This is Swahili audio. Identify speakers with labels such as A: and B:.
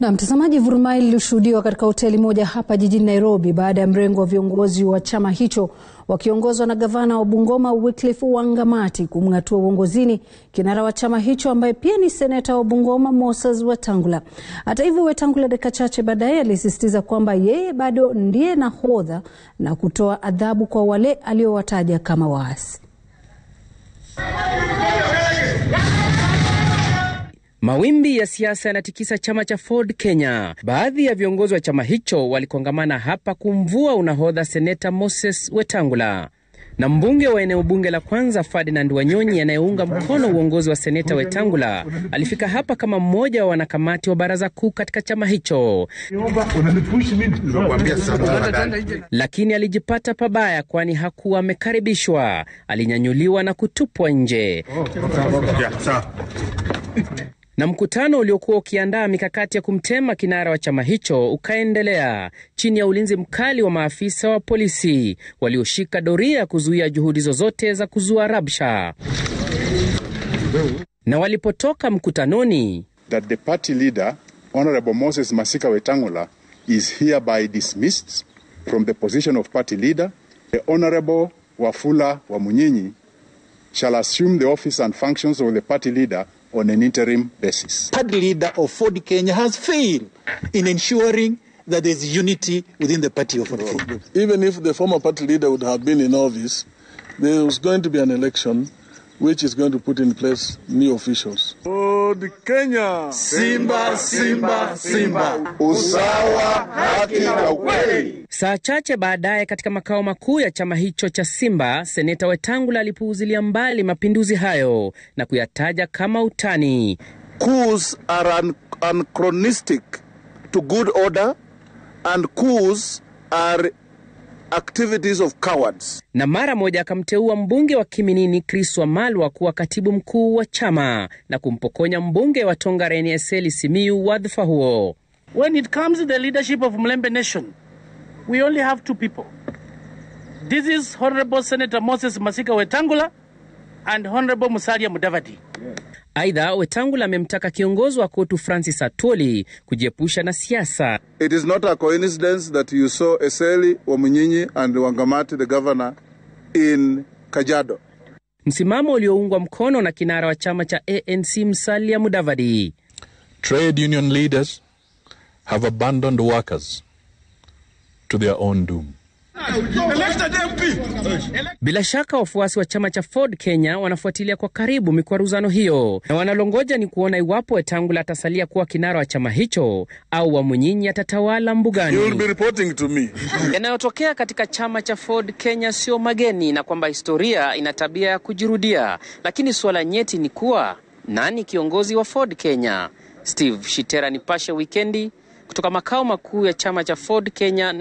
A: Na mtazamaji, vurumai lilishuhudiwa katika hoteli moja hapa jijini Nairobi baada ya mrengo wa viongozi wa chama hicho wakiongozwa na gavana wa Bungoma Wycliffe Wangamati kumng'atua uongozini kinara wa chama hicho ambaye pia ni seneta wa Bungoma Moses Wetangula. Hata hivyo, Wetangula dakika chache baadaye alisisitiza kwamba yeye bado ndiye nahodha na kutoa adhabu kwa wale aliowataja kama waasi.
B: Mawimbi ya siasa yanatikisa chama cha Ford Kenya. Baadhi ya viongozi wa chama hicho walikongamana hapa kumvua unahodha seneta Moses Wetangula na mbunge wa eneo bunge la kwanza Ferdinand Wanyonyi anayeunga mkono uongozi wa seneta Wetangula alifika hapa kama mmoja wa wanakamati wa baraza kuu katika chama hicho, lakini alijipata pabaya, kwani hakuwa amekaribishwa. Alinyanyuliwa na kutupwa nje na mkutano uliokuwa ukiandaa mikakati ya kumtema kinara wa chama hicho ukaendelea chini ya ulinzi mkali wa maafisa wa polisi walioshika doria kuzuia juhudi zozote za kuzua rabsha. Na walipotoka mkutanoni,
C: that the party leader Honorable Moses Masika Wetangula is hereby dismissed from the position of party leader. The Honorable Wafula Wamunyinyi shall assume the office and functions of the party leader on an interim basis.
D: Party leader of Ford Kenya has failed in ensuring that there is unity within the party of Ford Kenya.
E: Even if the former party leader would have been in office, there was going to be an election which is going to put in place new officials. Ford Kenya.
D: Simba, Simba, Simba.
C: Usawa, haki na ukweli.
B: Saa chache baadaye katika makao makuu ya chama hicho cha Simba, seneta Wetangula alipuuzilia mbali mapinduzi hayo na kuyataja kama utani.
E: Coups are an anachronistic to good order and coups are activities of cowards.
B: Na mara moja akamteua mbunge wa Kiminini Chris Wamalwa kuwa katibu mkuu wa chama na kumpokonya mbunge wa Tongaren Eseli Simiyu wadhifa huo.
F: When it comes to the leadership of Mlembe Nation, we only have two people. This is Honorable Senator Moses Masika Wetangula and Honorable Musalia Mudavadi.
B: Aidha, Wetangula amemtaka kiongozi wa KOTU Francis Atwoli kujiepusha na siasa.
E: It is not a coincidence that you saw Eseli Wamunyinyi and Wangamati, the governor, in Kajiado.
B: Msimamo ulioungwa mkono na kinara wa chama cha ANC Musalia Mudavadi.
G: Trade union leaders have abandoned workers to their own doom.
B: Bila shaka wafuasi wa chama cha Ford Kenya wanafuatilia kwa karibu mikwaruzano hiyo na wanalongoja ni kuona iwapo Wetangula atasalia kuwa kinara wa chama hicho au Wamunyinyi atatawala mbugani.
E: You will be reporting to me.
B: Yanayotokea katika chama cha Ford Kenya sio mageni na kwamba historia ina tabia ya kujirudia, lakini suala nyeti ni kuwa nani kiongozi wa Ford Kenya? Steve Shitera, Nipashe Wikendi, kutoka makao makuu ya chama cha Ford Kenya.